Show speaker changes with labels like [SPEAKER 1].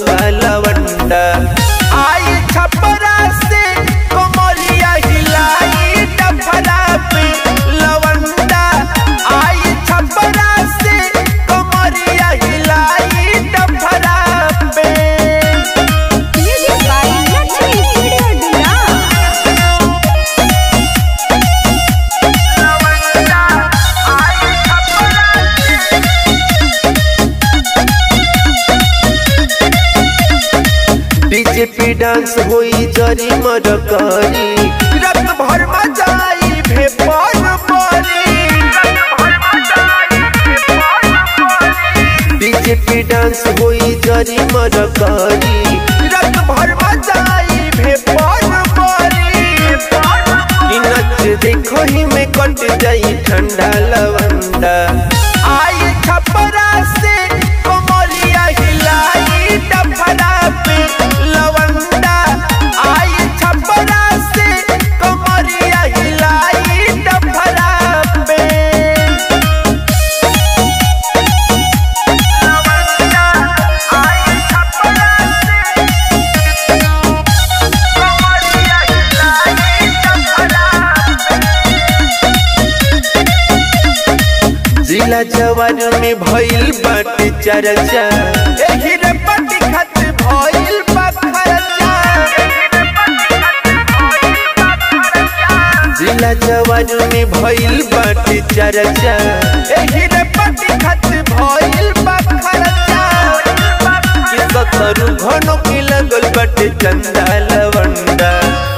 [SPEAKER 1] लौका लवंडा आई छपरा से कमरिया हिलाई डफरा पे लवंडा आई छपरा से कमरिया हिलाई डफरा पे
[SPEAKER 2] Music by Lakshmi Studio Dura.
[SPEAKER 1] BJP dance होई जरी मर करी रात भर मजाई भे पर परी बीजेपी डांस होई जरी मर करी रात भर मजाई भे पर परी कि नच देखो ही में कट जाई ठंडा लवंडा आई छपरा से कमरिया हिलाई डफरा पे लवंडा आई छपरा से कमरिया हिलाई डफरा पे लवंडा आई छपरा से कमरिया हिलाई डफरा जिला जवान में भइल बाटे चर्चा एही रे पटी खत भइल बा खर्चा जिला जवान में भइल बाटे चर्चा एही रे पटी खत भइल बा खर्चा कि सतरु घनो के लगल बाटे चंदा लवंडा